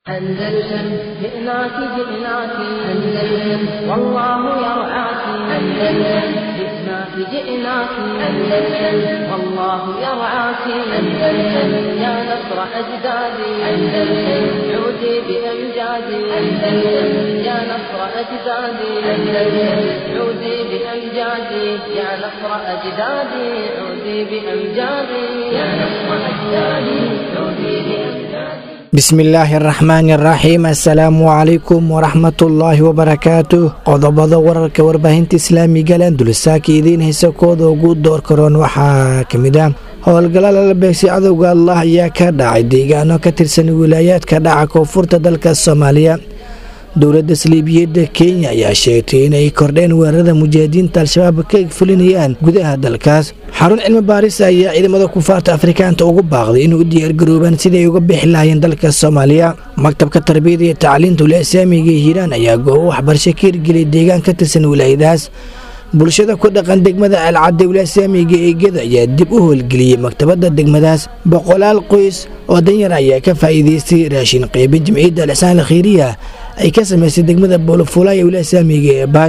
أندلسن جئناك جئناك أندلسن والله يرعاك أندلسن جئناك جئناك أندلسن والله يرعاك أندلسن يا نصر أجدادي أندلسن عودي بأمجادي أندلسن يا نصر أجدادي أندلسن عودي بأمجادي يا نصر أجدادي عودي بأمجادي يا نصر أجدادي عودي بأمجادي bismillaahi araxmaani araxiim assalaamu calaykum waraxmatullaahi wabarakaatu qodobada wararka warbaahinta islaamiga landulisaaka idiin haysa kooda ugu door karoon waxaa ka mid ah howlgalla lala beegsay cadowga allah ayaa ka dhacay deegaano ka tirsan wilaayaadka dhaca koonfurta dalka soomaaliya dowladda saliibiyadda kenya ayaa sheegtay inay kordheen weerarada mujaahidiinta al-shabaab ka fulinayaan gudaha dalkaas xarun cilmi baaris ayaa ciidamada kufaarta afrikaanta ugu baaqday inay u diyaargaroobaan siday uga bixi lahayeen dalka soomaaliya maktabka tarbiyada iyo tacliinta wila islaamiga ee hiiraan ayaa goobo waxbarasho ka hirgeliyay deegaan ka tirsan wilaayadaas bulshada ku dhaqan degmada alcadde wila islaamiga ee geda ayaa dib u howlgeliyey maktabadda degmadaas boqolaal qoys oo danyar ayaa ka faa'iidaystay raashin qaybin jamciyadda alixsaan alkhiiriya ay ka samaysay degmada boolofulaya wila islaamiga ee baay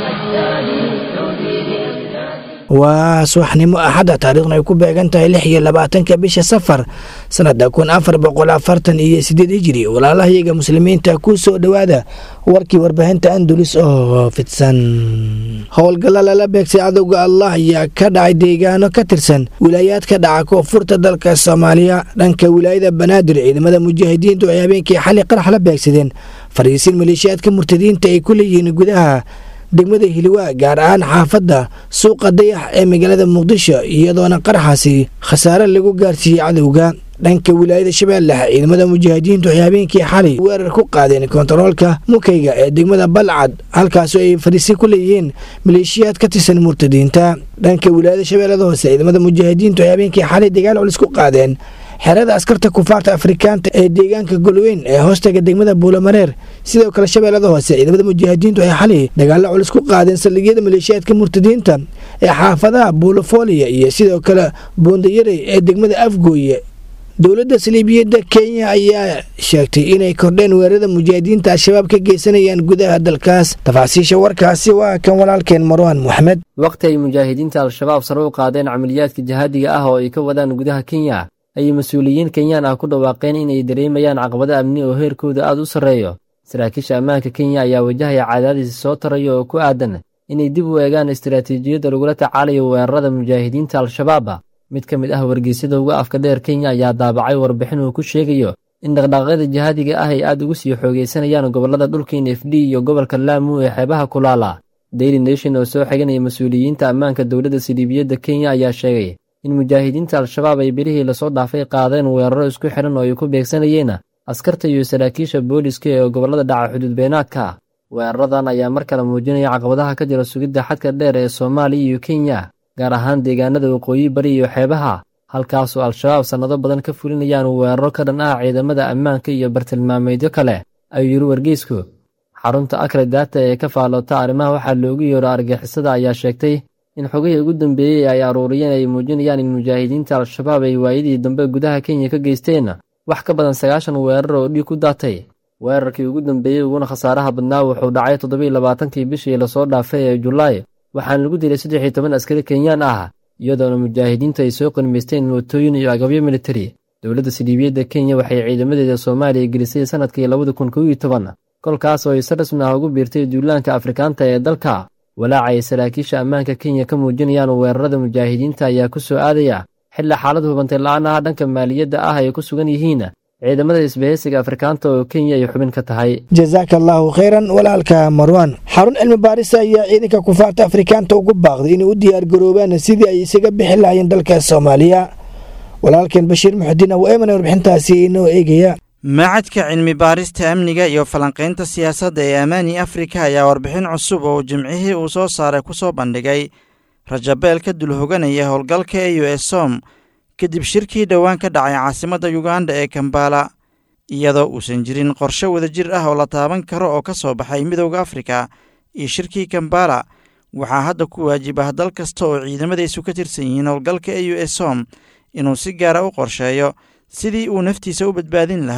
waa subaxnimo axadda taariikhna ay ku beegan tahay lix iyo labaatanka bisha safar sanada kun afar boqol afartan iyo sideed hijiri walaalahayaga muslimiinta ku soo dhowaada warkii warbaahinta andulis oo fidsan howlgalla lala beegsay cadowga allah ayaa ka dhacay deegaano ka tirsan wilaayaadka dhaca koonfurta dalka soomaaliya dhanka wilaayada banaadir ciidamada mujaahidiintu ay habeenkii xali qarax la beegsadeen fariisiin maleeshiyaadka murtadiinta ay ku leeyihiin gudaha degmada hiliwaa gaar ahaan xaafadda suuqa dayax ee magaalada muqdisho iyadoona qaraxaasi khasaare lagu gaarsiiyey cadowga dhanka wilaayada shabeellaha ciidamada mujaahidiintu ay habeenkii xalay weerar ku qaadeen kontaroolka mukayga ee degmada balcad halkaasoo ay fariisi ku leeyihiin maleeshiyaad ka tirsan murtadiinta dhanka wilaayada shabeellada hoose ciidamada mujaahidiintu ay habeenkii xalay dagaal culis ku qaadeen xerada askarta kufaarta afrikaanta ee deegaanka golweyn ee hoostaga degmada buulamareer sidoo kale shabeellada hoose ciidamada mujaahidiintu ay xalay dagaalo culus ku qaadeen saldhigyada maleeshiyaadka murtadiinta ee xaafadaha buulafoliya iyo sidoo kale buundayarey ee degmada afgooye dowladda saliibiyadda kenya ayaa sheegtay inay kordheen weerarada mujaahidiinta al-shabaab ka geysanayaan gudaha dalkaas tafaasiisha warkaasi waa kan walaalkeen marwaan moxamed waqti ay mujaahidiinta al-shabaab sare u qaadeen camaliyaadka jihaadiga ah oo ay ka wadaan gudaha kenya ayay mas-uuliyiin kenyaan ah ku dhawaaqeen inay dareemayaan caqabado amni oo heerkooda aad u sarreeyo saraakiisha ammaanka kenya ayaa wajahaya cadaadiisi soo taraya oo ku aadan inay dib u eegaan istaraatiijiyadda lagula tacaalayo weerarada mujaahidiinta al-shabaab mid ka mid ah wargeysyada uga afka dheer kenya ayaa daabacay warbixin uu ku sheegayo in dhaqdhaqaaqyada jihaadiga ah ay aad ugu sii xoogaysanayaan gobollada dhulka n f d iyo gobolka laamu ee xeebaha kulaala daily nation oo soo xiganaya mas-uuliyiinta ammaanka dowladda siliibiyadda kenya ayaa sheegay in mujaahidiinta al-shabaab ay bilihii lasoo dhaafay qaadeen weeraro isku xidhan oo ay ku beegsanayeen askarta iyo saraakiisha booliska ee gobollada dhaca xuduudbeenaadka weeraradan ayaa mar kale muujinaya caqabadaha ka jira sugidda xadka dheer ee soomaaliya iyo kenya gaar ahaan deegaanada waqooyi bari iyo xeebaha halkaasoo al-shabaab sannado badan ka fulinayaan weeraro ka dhan ah ciidamada ammaanka iyo bartilmaameedyo kale ayuu yidhi wargeysku xarunta akre daata ee ka faaloota arrimaha waxaa loogu yeero argixisada ayaa sheegtay in xogihii ugu dambeeyey ay aruuriyeen ay muujinayaan in mujaahidiinta al-shabaab ay waayadii dambe gudaha kenya ka geysteen wax ka badan sagaashan weerar oo dhiig ku daatay weerarkii ugu dambeeyey uguna khasaaraha badnaa wuxuu dhacay toddobiiy labaatankii bishii lasoo dhaafay ee julaay waxaana lagu dilay saddex iyo toban askari kenyaan ah iyadoona mujaahidiintu ay soo qanimaysteen mootooyin iyo agabyo militari dowladda siliibiyadda kenya waxay ciidamadeeda soomaaliya gelisay sannadkii labada kun kow iyo toban kolkaas oo ay si rasmi ah ugu biirtay duulaanka afrikaanta ee dalka walaaca ay saraakiisha ammaanka kenya ka muujinayaan weerarada mujaahidiinta ayaa ku soo aadaya xilli xaalad hubantay la-aan ah dhanka maaliyadda ah ay ku sugan yihiin ciidamada isbahaysiga afrikaanta oo kenya ay xubin ka tahay jasaaka allaahu khayran walaalka marwaan xarun cilmi baarisa ayaa ciidanka kufaarta afrikaanta ugu baaqday inay u diyaargaroobaan sidii ay isaga bixi lahayeen dalka soomaaliya walaalkeen bashiir muxudiin aw eeman warbixintaasi inoo eegaya macadka cilmi baarista amniga iyo falanqaynta siyaasadda ee amaani afrika ayaa warbixin cusub oo jimcihii uu soo saaray ku soo bandhigay rajabeel ka dul hoganaya howlgalka e u s som kadib shirkii dhowaan ka dhacay caasimadda yuganda ee kambala iyadoo uusan jirin qorshe wadajir ah oo la taaban karo oo ka soo baxay midowda afrika iyo shirkii kambala waxaa hadda ku waajib ah dal kasta oo ciidamadaysu ka tirsan yihiin howlgalka e u s som inuu si gaara u qorsheeyo sidii uu naftiisa u badbaadin lahaa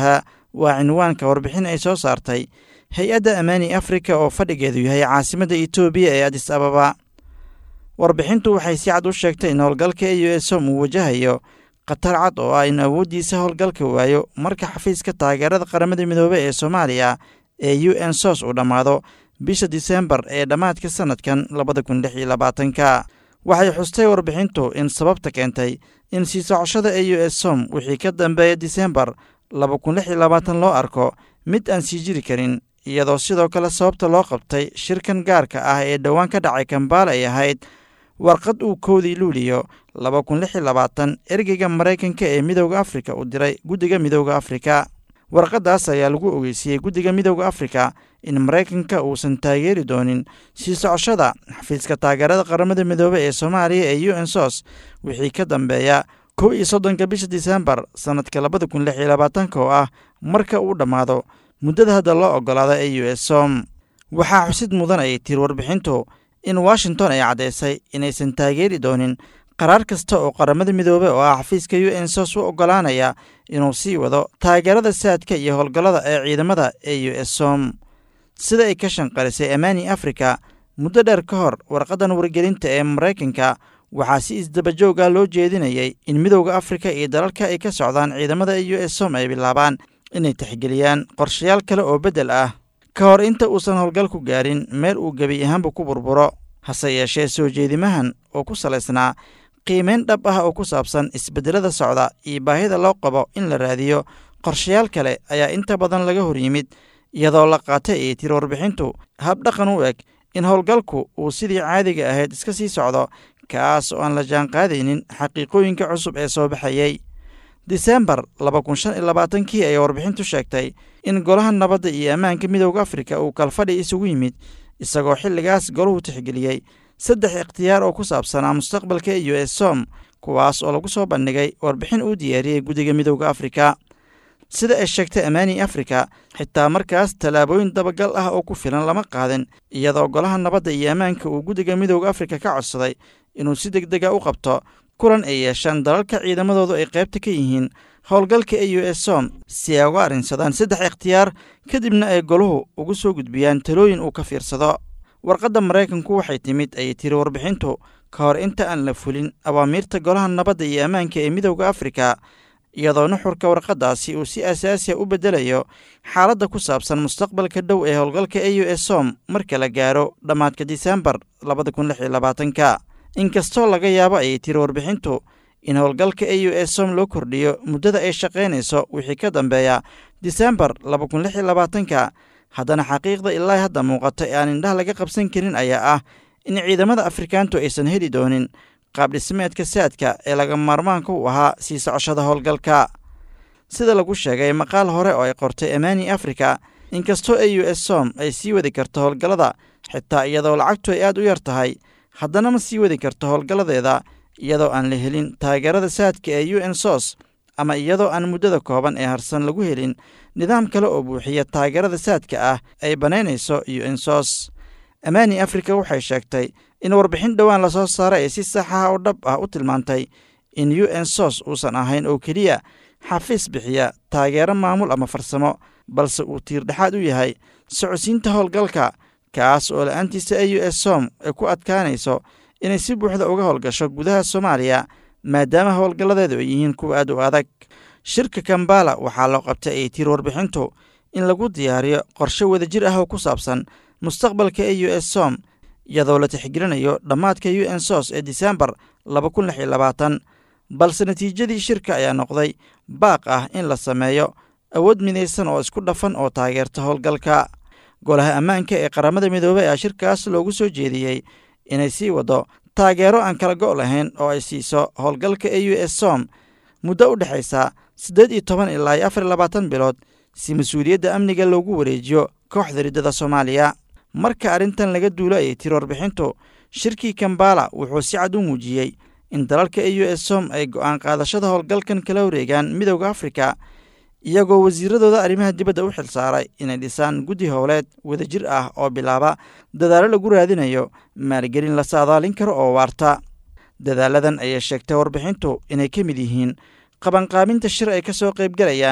waa cinwaanka warbixin ay soo saartay hay-adda amaani afrika oo fadhigeedu yahay caasimadda etoobiya ee adis ababa warbixintu waxay si cad u sheegtay in howlgalka e u esom uu wajahayo khatar cad oo ah in awooddiisa howlgalka waayo marka xafiiska taageerada qaramada midoobey ee soomaaliya ee u n sos uu dhammaado bisha disembar ee dhammaadka sannadkan labada kun lix iyo labaatanka waxay xustay warbixintu in sababta keentay in sii socoshada e u s som wixii ka dambeeya disembar laba kun lix iyo labaatan loo arko mid aan sii jiri karin iyadoo sidoo kale sababta loo qabtay shirkan gaarka ah ee dhowaan ka dhacay kambaala ay ahayd warqad uu koodii luuliyo laba kun lix iyo labaatan ergeyga maraykanka ee midowda afrika uu diray guddiga midowda afrika warqaddaas ayaa lagu ogeysiiyey guddiga midowda afrika in maraykanka uusan taageeri doonin sii socoshada xafiiska taageerada qaramada midoobey ee soomaaliya ee u n sos wixii ka dambeeya kow iyo soddonka bisha disembar sannadka labada kun lix iyo labaatanka oo ah marka uu dhammaado muddada hadda loo oggolaada e u s som waxaa xusid mudan ayay tiri warbixintu in washington ay caddaysay inaysan taageeri doonin qaraar kasta oo qaramada midoobey oo ah xafiiska u n sos u oggolaanaya inuu sii wado taageerada saadka iyo howlgallada ee ciidamada e u s som sida ay ka shanqarisay amaani afrika muddo dheer ka hor warqaddan wargelinta ee maraykanka waxaa si isdabajoog ah loo jeedinayay in midowda afrika iyo dalalka ay ka socdaan ciidamada e u s som ay bilaabaan inay tixgeliyaan qorshayaal kale oo beddel ah ka hor inta uusan howlgalku gaarin meel uu gebi ahaanba ku burburo hase yeeshee soo jeedimahan oo ku salaysnaa qiimeyn dhab ah oo ku saabsan isbeddelada socda iyo baahida loo qabo in la raadiyo qorshayaal kale ayaa inta badan laga hor yimid iyadoo la qaatay ay tiri warbixintu habdhaqan u eg in howlgalku uu sidii caadiga ahayd iska sii socdo kaas oo aan la jaanqaadaynin xaqiiqooyinka cusub ee soo baxayey disembar laba kun shan iyo labaatankii ayaa warbixintu sheegtay in golaha nabadda iyo ammaanka midowda afrika uu kalfadhi isugu yimid isagoo xilligaas golahu tixgeliyey saddex ikhtiyaar oo ku saabsanaa mustaqbalka e u s som kuwaas oo lagu soo bandhigay warbixin uu diyaariyey guddiga midowda afrika sida ay sheegtay amaani afrika xitaa markaas tallaabooyin dabagal ah oo ku filan lama qaadin iyadoo golaha nabadda iyo ammaanka uu guddiga midowda afrika ka codsaday inuu si deg dega u qabto kulan ay yeeshaan dalalka ciidamadoodu ay qaybta ka yihiin howlgalka e u s som si ay uga arrinsadaan saddex ikhtiyaar kadibna ay goluhu ugu soo gudbiyaan talooyin uu ka fiirsado warqadda maraykanku waxay timid ayay tiri warbixintu ka hor inta aan la fulin awaamiirta golaha nabadda iyo ammaanka ee midowda afrika iyadoo nuxurka warqaddaasi uu si asaasiya u beddelayo xaaladda ku saabsan mustaqbalka dhow ee howlgalka e u s som marka la gaaro dhammaadka disembar labada kun lix iyo labaatanka inkastoo laga yaabo ayay tiri warbixintu in howlgalka e u s som loo kordhiyo muddada ay shaqaynayso wixii ka dambeeya disembar laba kun lix iyo labaatanka haddana xaqiiqda ilaa hadda muuqata ee aan indhaha laga qabsan karin ayaa ah in ciidamada afrikaantu aysan heli doonin qaabdhismeedka saadka ee laga maarmaanka u ahaa sii socoshada howlgalka sida lagu sheegay maqaal hore oo ay qortay amaani afrika inkastoo e u s som ay sii wadi karto howlgallada xitaa iyadoo lacagtu ay aad u yar tahay haddana ma sii wadi karto howlgalladeeda iyadoo aan la helin taageerada saadka ee u n sos ama iyadoo aan muddada kooban ee harsan lagu helin nidaam kale oo buuxiya taageerada saadka ah ay bannaynayso u n sos amaani afrika waxay sheegtay in warbixin dhowaan lasoo saaray ay si saxaha oo dhab ah u tilmaantay in u n sos uusan ahayn oo keliya xafiis bixiya taageero maamul ama farsamo balse uu tiirdhexaad u yahay socodsiinta howlgalka kaas oo la-aantiisa e u s som ay ku adkaanayso inay si buuxda uga howlgasho gudaha soomaaliya maadaama howlgalladeedu ay yihiin kuwa aad u adag shirka kambala waxaa loo qabtay ay tiri warbixintu in lagu diyaariyo qorshe wadajir ah oo ku saabsan mustaqbalka e u s som iyadoo la tixgelinayo dhammaadka u n sos ee disembar laba kun lix iyo labaatan balse natiijadii shirka ayaa noqday baaq ah in la sameeyo awood midaysan oo isku dhafan oo taageerta howlgalka golaha ammaanka ee qaramada midoobey ayaa shirkaas loogu soo jeediyey inay sii waddo taageero aan kala go' lahayn oo ay siiso howlgalka e u s som muddo u dhexaysa siddeed iyo toban ilaa iyo afar iyo labaatan bilood si mas-uuliyadda amniga loogu wareejiyo kooxda riddada soomaaliya marka arrintan laga duulo ayay tiri warbixintu shirkii kambala wuxuu si cad u muujiyey in dalalka e u s som ay go'aan qaadashada howlgalkan kala wareegaan midowda afrika iyagoo wasiiradooda arrimaha dibadda u xilsaaray inay dhisaan guddi howleed wadajir ah oo bilaaba dadaallo lagu raadinayo maalgelin la saadaalin karo oo waarta dadaaladan ayay sheegtay warbixintu inay ka mid yihiin qabanqaabinta shir ay ka soo qaybgalayaan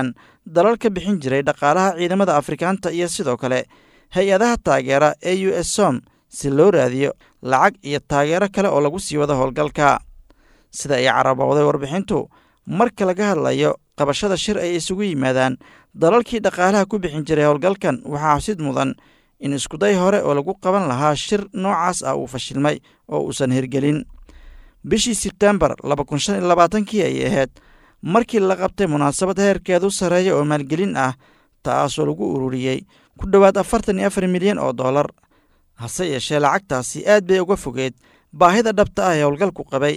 dalal ka bixin jiray dhaqaalaha ciidamada afrikaanta iyo sidoo kale hay-adaha taageera ee u s som si loo raadiyo lacag iyo taageero kale oo lagu sii wado howlgalka sida ay carabowday warbixintu marka laga hadlayo qabashada shir ay isugu yimaadaan dalalkii dhaqaalaha ku bixin jiray howlgalkan waxaa xabsid mudan in iskuday hore oo lagu qaban lahaa shir noocaas ah uu fashilmay oo uusan hirgelin bishii sebtembar laba kun shan iyo labaatankii ayay ahayd markii la qabtay munaasabad heerkeedu sarreeya oo maalgelin ah taasoo lagu ururiyey ku dhowaad afartan iyo afar milyan oo dollar hase yeeshee lacagtaasi aad bay uga fogeed baahida dhabta ah ee howlgalku qabay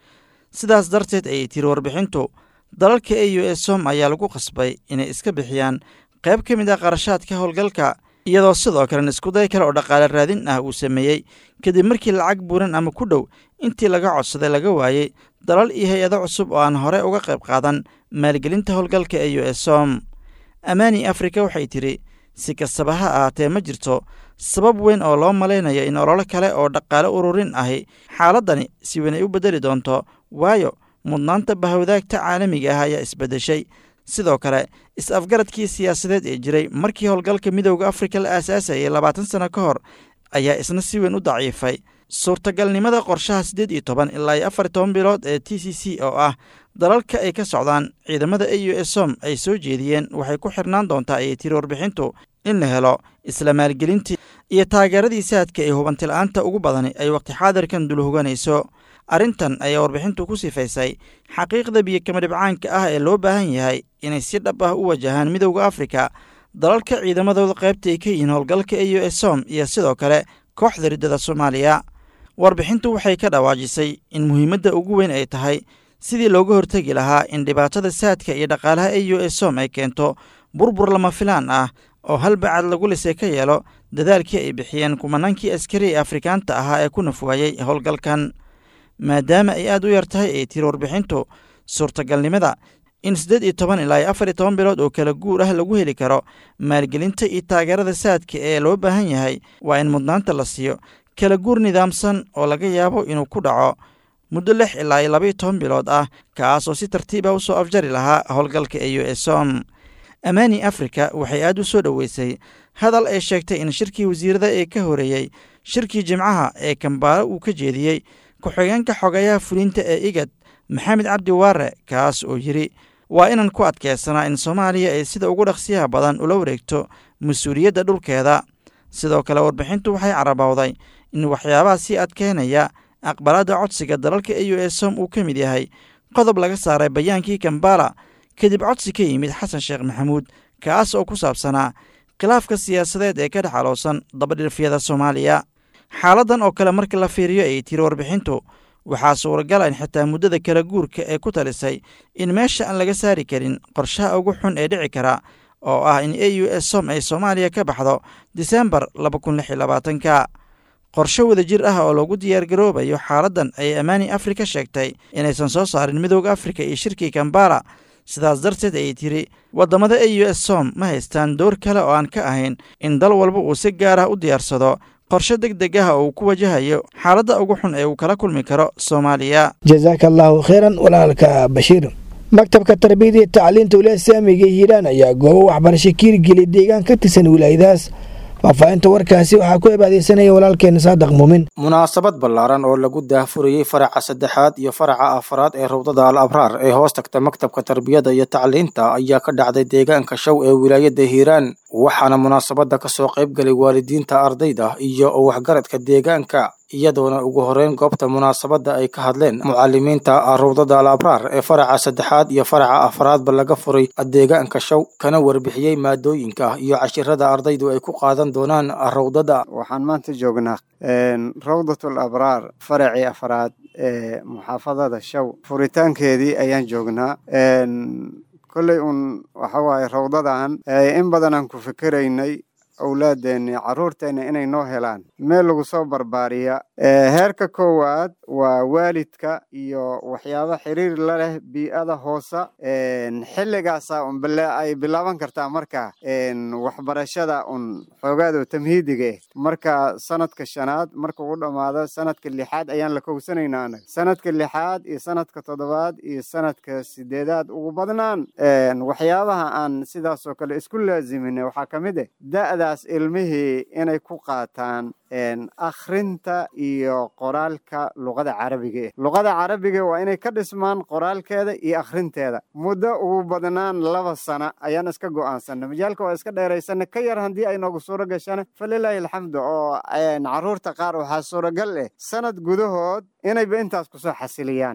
sidaas darteed ayay tiri warbixintu dalalka e u s som ayaa lagu qasbay inay iska bixiyaan qayb ka mid ah qarashaadka howlgalka iyadoo sidoo kalena iskuday kale oo dhaqaale raadin ah uu sameeyey kadib markii lacag buuran ama ku dhow intii laga codsaday laga waayey dalal iyo hay-ado cusub oo aan hore uga qayb qaadan maalgelinta howlgalka e u s som amaani afrika waxay tidhi si kastaba ha ahaatee ma jirto sabab weyn oo loo malaynayo in ololo kale oo dhaqaale ururin ahi xaaladdani si weyn ay u beddeli doonto waayo mudnaanta bahawdaagta caalamiga ah ayaa isbeddeshay sidoo kale is-afgaradkii siyaasadeed ee jiray markii howlgalka midowda afrika la aasaasayay labaatan sano ka hor ayaa isna si weyn u daciifay suurtagalnimada qorshaha siddeed iyo toban ilaa iyo afar iyo toban bilood ee t c c oo ah dalalka ay ka socdaan ciidamada e u s som ay soo jeediyeen waxay ku xirnaan doontaa ayay tiri warbixintu in la helo isla maalgelintii iyo taageeradii saadka ee hubantila'aanta ugu badani ay waqti xaadirkan dul hoganayso arrintan ayaa warbixintu ku sifaysay xaqiiqda biyokama dhibcaanka ah ee loo baahan yahay inay si dhab ah u wajahaan midowda afrika dalalka ciidamadooda qaybta ay ka yihiin howlgalka e u s som iyo sidoo kale kooxda riddada soomaaliya warbixintu waxay ka dhawaajisay in muhiimadda ugu weyn ay tahay sidii looga hortegi lahaa in dhibaatada saadka iyo dhaqaalaha e u s som ay keento burbur lama filaan ah oo hal bacad lagu lisay ka yeelo dadaalkii ay bixiyeen kumanaankii askari ee afrikaanta ahaa ee ku nafwaayey howlgalkan maadaama ay aad u yar tahay ay tiri warbixintu suurtagalnimada in siddeed iyo toban ilaa iyo afar iyo toban bilood oo kala guur ah lagu heli karo maalgelinta iyo taageerada saadka ee loo baahan yahay waa in mudnaanta la siiyo kala guur nidaamsan oo laga yaabo inuu ku dhaco muddo lix ilaa iyo labaiyo toban bilood ah kaas oo si tartiib ah u soo afjari lahaa howlgalka e u s som amaani afrika waxay aad u soo dhoweysay hadal ay sheegtay in shirkii wasiirada ee ka horeeyey shirkii jimcaha ee kambaalo uu ka jeediyey ku-xigeenka xogayaha fulinta ee igad maxamed cabdi waare kaas oo yidhi waa inaan ku adkeysanaa in soomaaliya ay sida ugu dhaqsiyaha badan ula wareegto mas-uuliyadda dhulkeeda sidoo kale warbixintu waxay carabowday in waxyaabaha sii adkeynaya aqbalaadda codsiga dalalka e u s som uu ka mid yahay qodob laga saaray bayaankii kambala kadib codsi ka yimid xasan sheekh maxamuud kaas oo ku saabsanaa khilaafka siyaasadeed ee ka dhex aloosan dabadhilfyada soomaaliya xaaladdan oo kale marka la fiiriyo ay tiri warbixintu waxaa suuragala in xitaa muddada kala guurka ee ku talisay in meesha aan laga saari karin qorshaha ugu xun ee dhici kara oo ah in e u s som ay soomaaliya ka baxdo disembar laba kun lix iyo labaatanka qorshe wadajir ah oo lagu diyaargaroobayo xaaladdan ayay amaani afrika sheegtay inaysan soo saarin midowda afrika iyo shirkii kambala sidaas darteed ayay tiri waddamada e u s som ma haystaan door kale oo aan ka ahayn in dal walba uu si gaar ah u diyaarsado qorshe deg deg ah oo uu ku wajahayo xaaladda ugu xun ee uu kala kulmi karo soomaaliya jasaaka allaahu kheyran walaalka bashiir maktabka tarbiyada iyo tacliinta wilaaya islaamiga hiiraan ayaa goobo waxbarasho kiirgeliya deegaan ka tirsan wilaayadaas faahfaahinta warkaasi waxaa ku cibaadeysanaya walaalkeena saadaq muumin munaasabad ballaaran oo lagu daahfurayey faraca saddexaad iyo faraca afraad ee rawdada al abraar ee hoos tagta maktabka tarbiyada iyo tacliinta ayaa ka dhacday deegaanka show ee wilaayada hiiraan waxaana munaasabadda ka soo qayb galay waalidiinta ardayda iyo waxgaradka deegaanka iyadoona ugu horeyn goobta munaasabadda ay ka hadleen mucalimiinta rawdada al abraar ee faraca saddexaad iyo faraca afraadba laga furay deegaanka show kana warbixiyey maadooyinka iyo cashirada ardaydu ay ku qaadan doonaan rawdada waxaan maanta joognaa rawdatul abraar faracii afraad ee muxaafadada show furitaankeedii ayaan joognaa kolley uun waxa waaye rawdadan in badan aan ku fikeraynay awlaadeenni carruurteenna inay noo helaan meel lagu soo barbaariya heerka koowaad waa waalidka iyo waxyaabo xiriir la leh bii'ada hoosa xilligaasa un ay bilaaban kartaa marka waxbarashada un xoogaado tamhiidiga eh marka sanadka shanaad marka uu dhammaado sanadka lixaad ayaan la kowsanaynaa anaga sanadka lixaad iyo sanadka toddobaad iyo sanadka sideedaad ugu badnaan waxyaabaha aan sidaasoo kale isku laaziminay waxaa ka mid ah da'daas ilmihii inay ku qaataan akhrinta iyo qoraalka luqada carabiga eh luqada carabiga waa inay ka dhismaan qoraalkeeda iyo akhrinteeda muddo ugu badnaan laba sana ayaan iska go'aansana majaalka waa iska dheeraysana ka yar haddii ay noogu suuro gashana falilaahi alxamdu oo carruurta qaar waxaa suuragal eh sanad gudahood inayba intaas kusoo xasiliyaan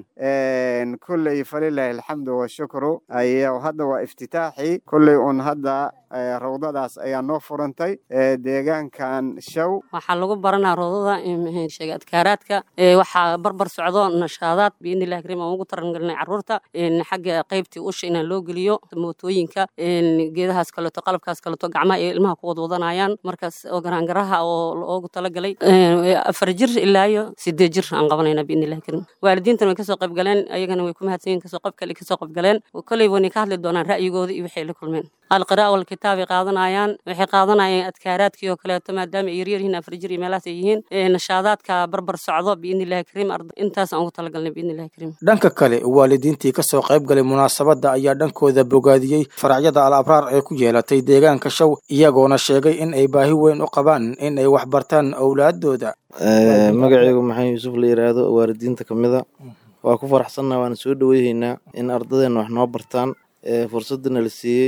kulley falilaahi alxamdu washukru ay hadda waa iftitaaxii kulley un hadda rawdadaas ayaa noo furantay deegaankan show waxaa lagu baranaa rawdada sheega adkaaraadka waxaa barbar socdo nashaadaad biidnillahi kariim aan ugu tarangelinay carruurta xagga qaybtii usha inaan loo geliyo mootooyinka geedahaas kaleeto qalabkaas kaleeto gacmaha ay ilmaha ku wadwadanaayaan markaas oo garaangaraha oo loogu talagalay afar jir ilaa iyo sideed jir aan qabanayna biidnillahi kariim waalidiintan way kasoo qayb galeen ayagana way ku mahadsan yihin kasoo qayb kale kasoo qayb galeen koley wanay ka hadli doonaan ra'yigooda iyo waxay la kulmeen alqiraa walkitaabay qaadanayaan waxay qaadanayaan adkaaraadkii oo kaleeto maadaama ay yaryar yihiin afar jir iyo meelahaas ay yihiin nashaadaadka barbar socdo biidnillahi kariim intaas aan ugu talagalnay biidnillahi kariim dhanka kale waalidiintii kasoo qayb galay munaasabadda ayaa dhankooda bogaadiyey faracyada al abraar ee ku yeelatay deegaanka show iyagoona sheegay in ay baahi weyn u qabaan in ay wax bartaan owlaadooda magaceygu maxamed yuusuf la yidhaahdo waalidiinta ka mida waa ku faraxsannaha waana soo dhoweyhaynaa in ardadeenna wax noo bartaan fursadana la siiyey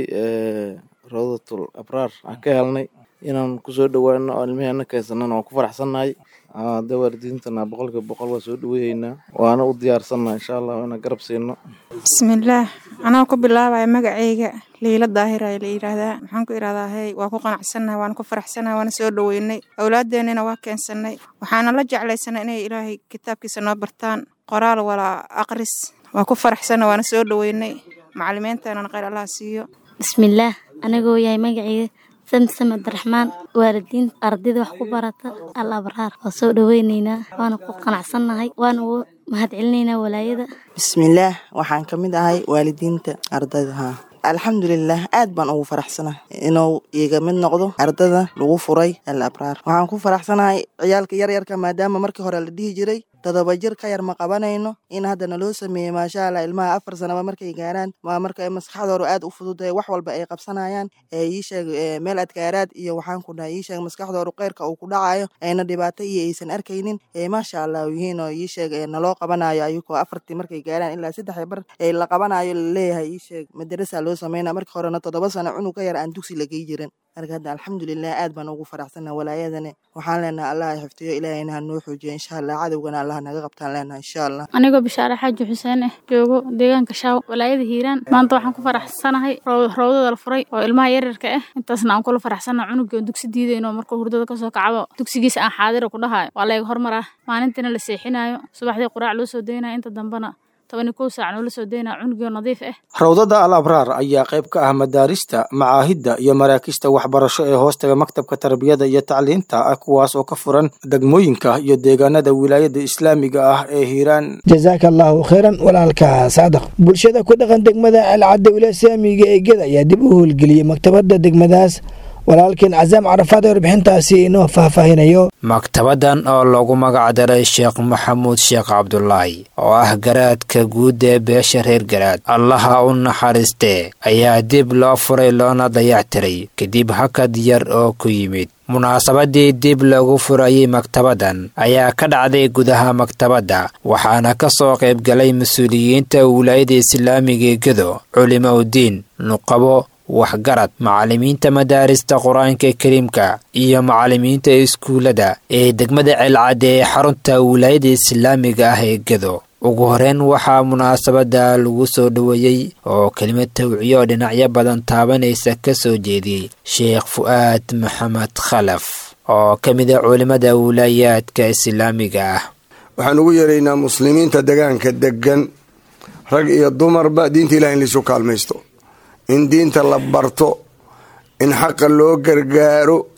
rawdatul abraar aan ka helnay inaan kusoo dhowaano oo ilmiheenna keensanana waan ku faraxsannahay de waalidiintana boqolkiiba boqol waa soo dhoweyhaynaa waana u diyaarsannaha insha allah inaan garab siino bismillaah anaa ku bilaabaya magaceyga liila daahir ayaa la yidhaahdaa maxaan ku idhahdaa hey waa ku qanacsannahay waana ku faraxsannahay waana soo dhoweynay awlaadeennina waa keensanay waxaana la jeclaysanay inay ilaahay kitaabkiisa noo bartaan qoraal walaa aqris waa ku faraxsanna waana soo dhoweynay macalimiinteenana kheyr allaha siiyo bismillaah anigoo yahay magaceyga samsam abdiraxmaan waalidiinta ardayda wax ku barata al abraar waa soo dhoweyneynaa waana ku qanacsannahay waana ugu mahad celinaynaa walaayada bismillaah waxaan ka mid ahay waalidiinta ardayda haa alxamdulilah aad baan ugu faraxsanahay inuu iiga mid noqdo ardada lagu furay al abraar waxaan ku faraxsanahay ciyaalka yaryarka maadaama markii hore la dhihi jiray todoba jir ka yar ma qabanayno in hadda naloo sameeyey maasha allah ilmaha afar sanaba markay gaaraan waa marka maskaxdooda aad u fududahay wax walba ay qabsanayaan ee ii sheeg meel adkaaraad iyo waxaan ku dhahay ii sheeg maskaxdooda qeyrka uu ku dhacayo ayna dhibaato iyo aysan arkaynin ee maasha allah yihiin oo ii sheeg naloo qabanayo ayagoo afartii markay gaaraan ilaa saddex bar ee la qabanayo laleeyahay ii sheeg madarasa loo sameynaa markii horena toddoba sano cunug ka yar aan dugsi lagey jirin marka hadda alxamdulilah aad baan ugu faraxsanaa walaayadani waxaan leenahay allah xifdiyo ilaahayna ha noo xoojiyo insha allah cadowgana allah naga qabtaan leenahay insha allah anigoo bishaare xaaji xuseen ah joogo deegaanka shaaw walaayada hiiraan maanta waxaan ku faraxsanahay rawdada la furay oo ilmaha yaryarka ah intaasna aan kula faraxsana cunugii dugsi diidayno markuu hurdada kasoo kacabo dugsigiisa aan xaadira ku dhahayo waa layga hormar ah maalintiina la seexinayo subaxdii quraac loo soo daynayo inta dambena tobani kow saac noola soo daynaa cunugio nadiif ah rawdada al abraar ayaa qayb ka ah madaarista macaahidda iyo maraakista waxbarasho ee hoostaga maktabka tarbiyada iyo tacliinta ah kuwaas oo ka furan degmooyinka iyo deegaanada wilaayada islaamiga ah ee hiiraan jasaaka allaahu khayran walaalka saadaq bulshada ku dhaqan degmada alcadda wilaaya islaamiga ee geda ayaa dib u howlgeliyey maktabadda degmadaas walaalkeen casaam carafaad ee warbixintaasi inoo faahfaahinayo maktabadan oo lagu magacdaray sheekh maxamuud sheekh cabdulaahi oo ah garaadka guud ee beesha reer garaad allaha u naxariistee ayaa dib loo furay loona dayactiray kadib hakad yar oo ku yimid munaasabadii dib lagu furayey maktabadan ayaa ka dhacday gudaha maktabadda waxaana ka soo qaybgalay mas-uuliyiinta wilaayada islaamiga gedo culimo udiin nuqabo waxgarad macallimiinta madaarista qur-aanka kariimka iyo macallimiinta iskuullada ee degmada ceelcadde ee xarunta wilaayada islaamiga ah ee gedo ugu horeyn waxaa munaasabada lagu soo dhoweeyey oo kelimad tawciyo oo dhinacyo badan taabanaysa ka soo jeediyey sheekh fu'aad maxamed khalaf oo ka mid a culimmada wilaayaadka islaamiga ah waxaan ugu yeeraynaa muslimiinta degaanka degan rag iyo dumarba diinta ilahi in laisu kaalmaysto in diinta la barto in xaqa loo gargaaro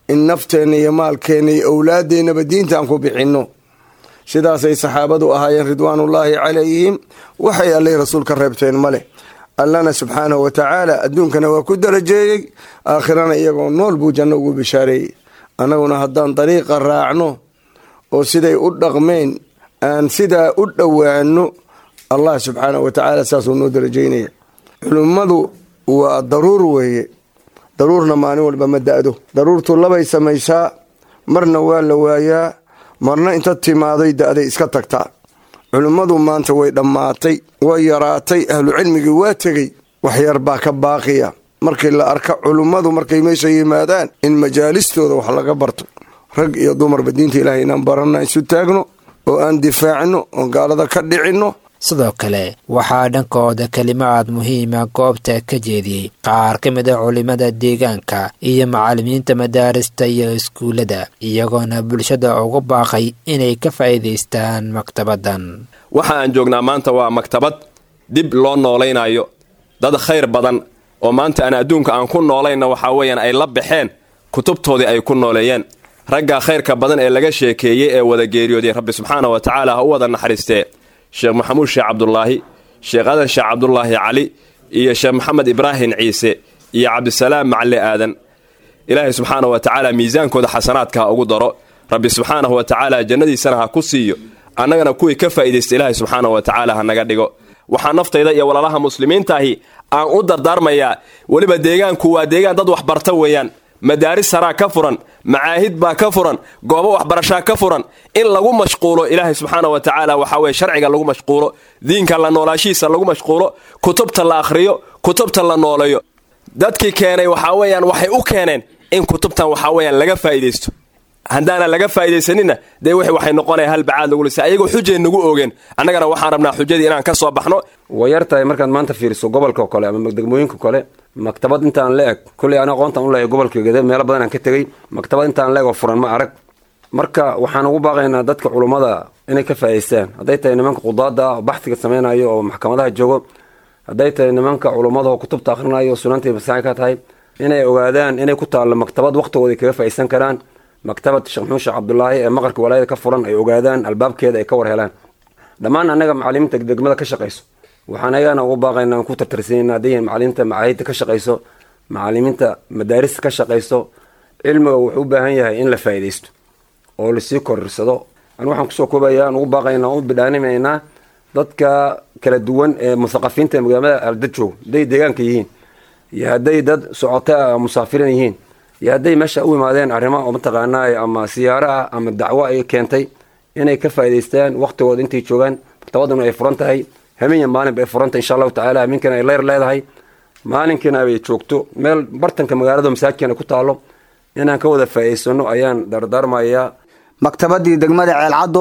in nafteenna iyo maalkeenna iyo owlaadeennaba diinta aan ku bixinno sidaasay saxaabadu ahaayeen ridwaanullaahi calayhim waxay allay rasuulka reebteen ma leh allana subxaanahu wa tacaala adduunkana waa ku darajeeyey aakhirana iyagoo nool buu janno ugu bishaareeyey annaguna haddaan dariiqa raacno oo siday u dhaqmeen aan sidaa u dhowaano allah subxaanahu wa tacaala saasuu noo darajeynaya culummadu waa daruur weeye daruurna maalin walba ma da-do daruurtu labay samaysaa marna waa la waayaa marna inta timaaday da-day iska tagtaa culimmadu maanta way dhammaatay way yaraatay ahlucilmigii waa tegey waxyar baa ka baaqiya markii la arka culimmadu markay meesha yimaadaan in majaalistooda wax laga barto rag iyo dumarba diinta ilaahay inaan baranna isu taagno oo aan difaacno oon gaalada ka dhicinno sidoo kale waxaa dhankooda kelimaad muhiima goobta ka jeediyey qaar ka mid a culimada deegaanka iyo macallimiinta madaarista iyo iskuullada iyagoona bulshada ugu baaqay inay ka faa'iidaystaan maktabaddan waxa aan joognaa maanta waa maktabad dib loo noolaynayo dad khayr badan oo maanta aan adduunka aan ku noolayna waxaa weeyaan ay la baxeen kutubtoodii ay ku nooleeyeen raggaa khayrka badan ee laga sheekeeyey ee wada geeriyooday rabbi subxaana wa tacaala ha u wada naxariistee sheekh maxamuud sheekh cabdulaahi sheekh adan sheekh cabdulaahi cali iyo sheekh maxamed ibraahim ciise iyo cabdisalaam macalli aadan ilaahay subxaana wa tacaala miisaankooda xasanaadka ha ugu daro rabbi subxaanahu wa tacaala jannadiisana ha ku siiyo annagana kuwii ka faa'iidaysta ilaahay subxaana wa tacaala ha naga dhigo waxaa naftayda iyo walaalaha muslimiintaahi aan u dardaarmayaa weliba deegaanku waa deegaan dad waxbarta weeyaan madaaris saraa ka furan macaahid baa ka furan goobo waxbarashaa ka furan in lagu mashquulo ilaahay subxaana wa tacaala waxaa weye sharciga lagu mashquulo diinka la noolaashihiisa lagu mashquulo kutubta la akhriyo kutubta la nooleeyo dadkii keenay waxaa weeyaan waxay u keeneen in kutubtan waxaa weeyaan laga faa'iidaysto haddaanan laga faa'iidaysanina dee wixii waxay noqonaya hal bacaad lagu lisa ayagoo xujay nagu oogeen annagana waxaan rabnaa xujadii inaan ka soo baxno way yar tahay markaad maanta fiiriso gobolka kale ama degmooyinka kale maktabad intaan la eg kulley ana aqoontaan u leeyahay gobolka gede meelo badan aan ka tegey maktabad intaan la eg oo furan ma arag marka waxaan ugu baaqaynaa dadka culummada inay ka faa'idaystaan hadday tahay nimanka qudaada oo baxsiga samaynayo oo maxkamadaha joogo hadday tahay nimanka culummada oo kutubta akhrinayo oo sunanta masaaci ka tahay inay ogaadaan inay ku taallo maktabad waqtigooda kaga faa'iidaysan karaan maktabad sheekh maxuud sheekh cabdulaahi ee maqarka walaayada ka furan ay ogaadaan albaabkeeda ay ka war helaan dhammaan annaga macalimiinta degmada ka shaqayso waxaan ayagana ugu baaqaynaa ku tartarsiinayna hadday yihiin macalimiinta macaahidta ka shaqayso macalimiinta madaarista ka shaqayso cilmiga wuxuu u baahan yahay in la faa'iidaysto oo lasii korirsado anu waxaan kusoo koobaya aan ugu baaqaynaa u bidhaanimaynaa dadka kala duwan ee muthaqafiinta ee magaalada aldad joogo hadday deegaanka yihiin iyo hadday dad socota musaafirin yihiin iyo hadday meesha u imaadeen arrimo oo mataqaanaa ama siyaaro ah ama dacwo ay keentay inay ka faa'idaystaan waqtigooda intay joogaan maktabaduna ay furan tahay habeen maalinba ay furanta insha allahu tacala habeenkana ay leyr leedahay maalinkiina ay joogto meel bartanka magaalada masaajidkana ku taalo inaan ka wada faa'idaysano ayaan dardaarmayaa maktabadii degmada ceelcaddo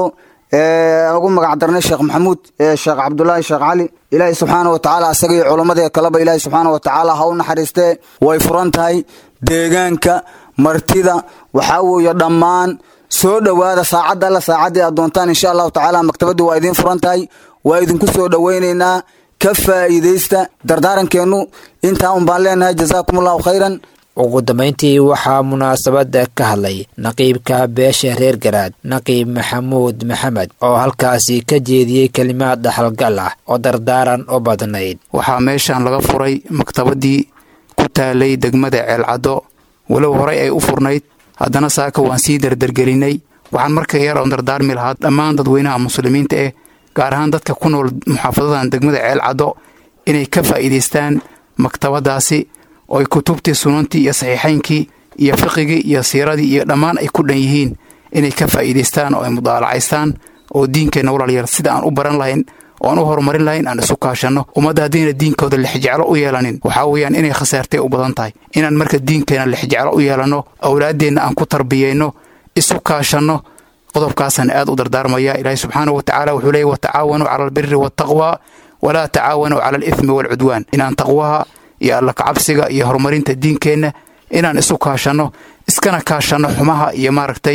ee ugu magac darnay sheekh maxamuud sheekh cabdulaahi sheekh cali ilaahay subxaana wa tacaala asaga iyo culamadii kaleba ilaahay subxaana wa tacaala ha u naxariistee way furan tahay deegaanka martida waxaa weeye dhammaan soo dhowaada saacadda alla saacaddii aad doontaan insha allahu tacaala maktabaddu waa idiin furan tahay waa idinku soo dhowaynaynaa ka faa'iidaysta dardaarankeennu intaa un baan leenahay jazaakum allahu khayran ugu dambayntii waxaa munaasabadda ka hadlay naqiibka beesha reer garaad naqiib maxamuud maxamed oo halkaasi ka jeediyey kelimaad dhaxalgal ah oo dardaaran u badnayd waxaa meeshan laga furay maktabadii ku taalay degmada ceelcaddo walow horay ay u furnayd haddana saaka waan sii dardargelinay waxaan marka yar oon dardaarmi lahaa dhammaan dadweynaha muslimiinta eh gaar ahaan dadka ku nool muxaafadadan degmada ceelcaddo inay ka faa'iidaystaan maktabadaasi oo ay kutubtii sunantii iyo saxiixaynkii iyo fiqigii iyo siiradii iyo dhammaan ay ku dhan yihiin inay ka faa'iidaystaan oo ay mudaalacaystaan oo diinkeenna walaalyar sida aan u baran lahayn oo aan u horumarin lahayn aan isu kaashanno ummadda haddayna diinkooda lixjeclo u yeelanin waxaa weeyaan inay khasaartay u badan tahay inaan marka diinkeenna lixjeclo u yeelanno awlaaddeenna aan ku tarbiyeyno isu kaashanno qodobkaasaan aad u dardaarmaya ilaahay subxaana wa tacaala wuxuu leeyay watacaawanuu cala albiri waataqwa walaa tacaawanuu cala alithmi waalcudwaan inaan taqwaha iyo alla kacabsiga iyo horumarinta diinkeenna inaan isu kaashanno iskana kaashanno xumaha iyo maaragtay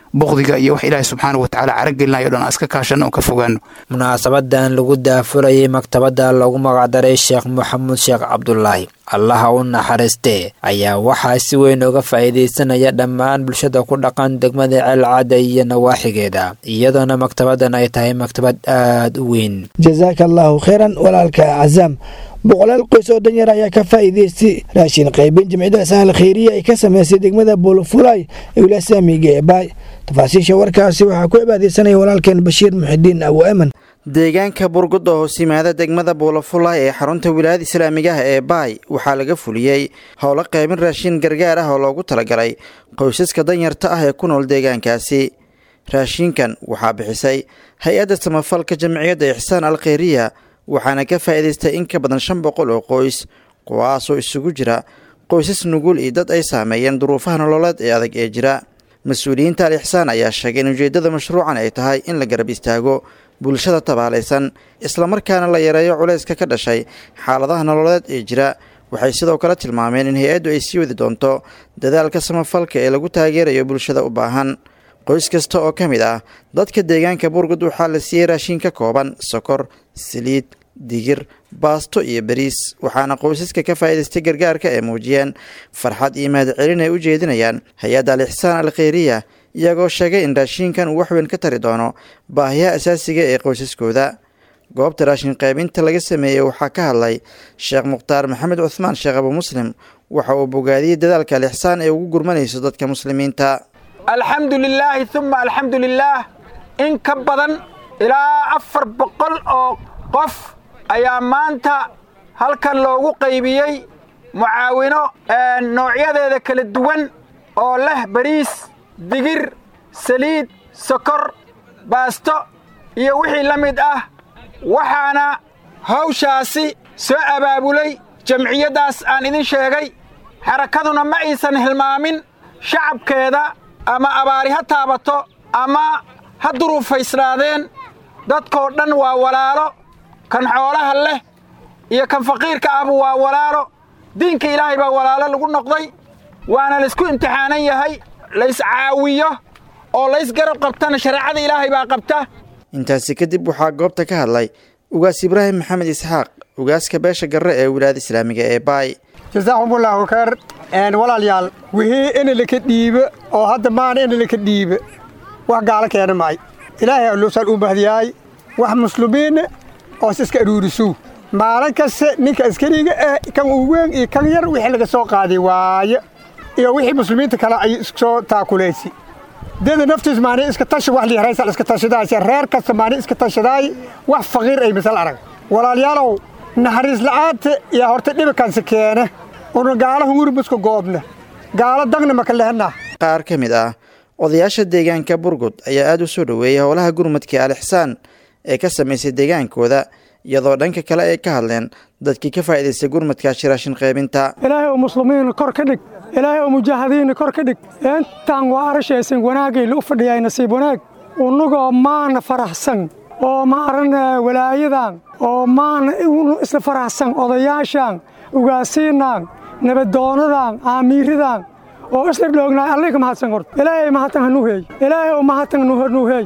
buqdiga iyo wax ilaahay subxaana wa tacaala caragelinayo dhan aan iska kaashanno oon ka fogaano munaasabadan lagu daafurayay maktabadda loogu magacdaray sheekh maxamuud sheekh cabdulaahi allaha u naxariistee ayaa waxaa si weyn uga faa'iidaysanaya dhammaan bulshada ku dhaqan degmada ceelcadda iyo nawaaxigeeda iyadoona maktabaddan ay tahay maktabad aada u weyn jasaaka allaahu kheyran walaalka cazaam boqolaal qoys oo danyar ayaa ka faa'iidaystay raashin qaybin jimcida sahal kheyriya ay ka sameysay degmada buulufulay ee wilasaamiga ee baay tafaasiisha warkaasi waxaa ku cibaadaysanaya walaalkeen bashiir muxidiin abu eman deegaanka burgud oo hoos yimaada degmada buulafulay ee xarunta wilaayada islaamiga ah ee baay waxaa laga fuliyey howlo qaybin raashin gargaar ah oo loogu talagalay qoysaska danyarta ah ee ku nool deegaankaasi raashinkan waxaa bixisay hay-adda samafalka jamciyadda ixsaan al kheyriya waxaana ka faa'iidaystay in ka badan shan boqol oo qoys kuwaasoo isugu jira qoysas nugul iyo dad ay saameeyeen duruufaha nololeed ee adag ee jira mas-uuliyiinta al ixsaan ayaa sheegay in ujeeddada mashruucan ay tahay in la garab istaago bulshada tabaalaysan islamarkaana la yareeyo culayska ka dhashay xaaladaha nololeed ee jira waxay sidoo kale tilmaameen in hay-addu ay sii wadi doonto dadaalka samafalka ee lagu taageerayo bulshada u baahan qoys kasta oo ka mid ah dadka deegaanka burgud waxaa la siiyey raashin ka kooban sokor saliid digir baasto iyo bariis waxaana qoysaska ka faa'iidaystay gargaarka ay muujiyeen farxad iyo mahadcelin ay u jeedinayaan hay-adda al ixsaan al kheyriya iyagoo sheegay in raashinkan uu waxweyn ka tari doono baahiyaha asaasiga ee qoysaskooda goobta raashin qaybinta laga sameeyey waxaa ka hadlay sheekh mukhtaar maxamed cuhmaan sheekh abu muslim waxa uu bogaadiyey dadaalka al ixsaan ee ugu gurmanayso dadka muslimiinta alxamdu lilaahi uma alxamdu lilaah in ka badan ilaa afar boqol oo qof ayaa maanta halkan loogu qaybiyey mucaawino noocyadeeda kala duwan oo leh bariis digir saliid sokor baasto iyo wixii la mid ah waxaana hawshaasi soo abaabulay jamciyaddaas aan idin sheegay xarakaduna ma aysan hilmaamin shacabkeeda ama abaari ha taabato ama ha duruufaysnaadeen dadkoo dhan waa walaalo kan xoolaha leh iyo kan faqiirka ahba waa walaalo diinka ilaahay baa walaalo lagu noqday waana laysku imtixaanan yahay lays caawiyo oo lays garab qabtana shareecada ilaahay baa qabta intaasi kadib waxaa goobta ka hadlay ugaas ibraahim maxamed isxaaq ugaaska beesha garre ee wilaayada islaamiga ee baay jasaakumullaahu khayr walaalyaal wixii ina laka dhiibe oo hadda maana ina laka dhiibe wax gaalo keena maay ilaahay alloosaan u mahdiyaay wax muslimiinna oos iska aruurisow maalin kaste ninka askariga eh kan uu weyn iyo kan yar wixii laga soo qaaday waaye iyo wixii muslimiinta kale ay soo taakulaysi deda naftiis maani iska tashi wax liiraysal iska tashadaayse reer kasta maani iska tashadaay wax faqiir ay misal arag walaalyaalow naxariis la'aanta iyo horta dhibakansi keene una gaalaha wuribuska goobna gaalo dagna maka lehenna qaar ka mid ah odayaasha deegaanka burgud ayaa aad u soo dhoweeyay howlaha gurmadka al ixsaan ee ka samaysay deegaankooda iyadoo dhanka kale ay ka hadleen dadkii ka faa'iidaystay gurmadkaasi raashin qaybinta ilaahay oo muslimiina kor ka dhig ilaahay oo mujaahidiinna kor ka dhig intaan waa arashaysan wanaagayla u fadhiyaay nasiib wanaag unugoo maana faraxsan oo ma aran walaayadan oo maana isla faraxsan odayaashan ugaasiinaan nabadoonadan aamiiradan oo isla dhoognaay allay ka mahadsan horta ilaahay mahadtan hanu heey ilaahay oo mahadtan hanu heey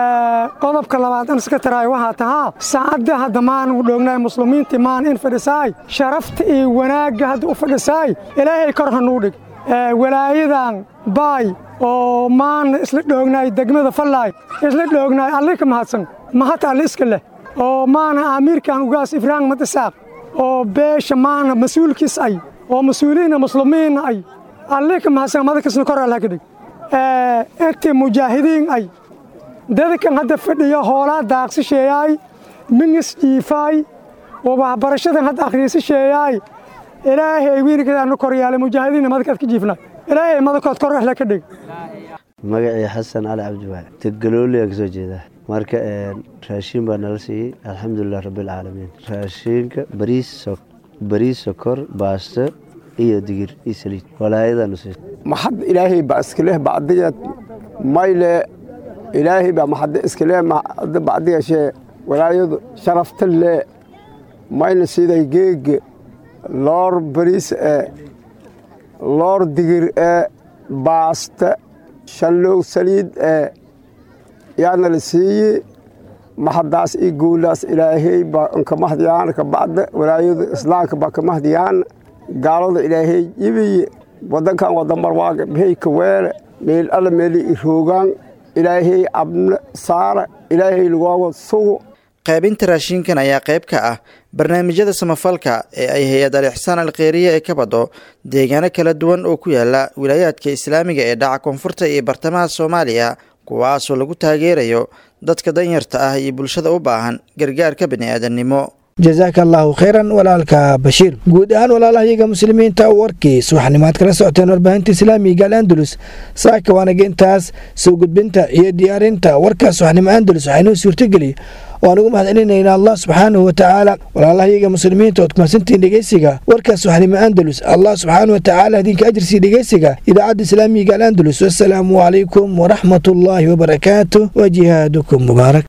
qodobka labaad an iska taraay waxaa tahaa saacadda hadda maan u dhoognaay muslimiintii maan in fadhisaay sharafta iyo wanaagga hadda u fadhisaay ilaahay kor hanuu dhig walaayadan baay oo maana isla dhoognaay degmada fallaay isla dhoognaay allay ka mahadsan mahad alle iska leh oo maana amiirkan ugaas ibraahim madisaaq oo beesha maana mas-uulkiis ay oo mas-uuliyiinna muslimiinna ay allay ka mahadsan madakasna kor allah ka dhig intii mujaahidiin ay dadkan hadda fadhiya hoolaa daaqsisheeyaay mingis jiifaay oo waxbarashadan hadda akhriisisheeyaay ilaahay wiilkeedaanu kor yaalay mujaahidiinna madakaad ka jiifnaa ilaahay madakood kor ahla ka dhig magacii xasan cali cabdiwaac tegalooliyaa ka soo jeedaa marka raashiin baa nala siiyey alxamdulilah rabbilcaalamiin raashiinka bariis bariis sokor baasto iyo digir iyo saliid walaayadaanu siiyey maxad ilaahay baa iskaleh bacdigeed mayle ilaahay baa maxadde iskaleh maxadde bacdigashee walaayadu sharafta lee mayna siday geege loor bariis ee loor digir ee baaste shanlow saliid ee yaana la siiyey mahadaas iyo guulaas ilaahay baa nka mahdiyaan kabacda walaayada islaamka baa ka mahdiyaan gaalada ilaahay yibiye wadankan wadamar waaga beheyka weele meel alla meeli iroogaan ilaahay abna saara ilaahay lagooga sugo qaybinta raashinkan ayaa qayb ka ah barnaamijyada samafalka ee ay hay-ad al ixsaan alkheyriya ee ka bado deegaano kala duwan oo ku yaala wilaayaadka islaamiga ee dhaca koonfurta iyo bartamaha soomaaliya kuwaasoo lagu taageerayo dadka danyarta ah iyo bulshada u baahan gargaarka bini'aadannimo jazaaka allaahu khayran walaalka bashiir guud ahaan walaalahayaga muslimiinta warkii subaxnimaad kala socoteen warbaahinta islaamiga al andalus saaka waanaga intaas soo gudbinta iyo diyaarinta warka subaxnimo andalus waxaa inoo suurtogeliy waan ugu mahadcelinayna allah subxaanahu watacaala walaalahayaga muslimiinta ood kumadsantiin dhegeysiga warkaas subaxnimo andalus allah subxaanahu watacaala idinka ajirsiiya dhegeysiga idaacadda islaamiga al andalus wasalaamu calaykum waraxmat ullaahi wabarakaatu wa jihaadukum mubaarak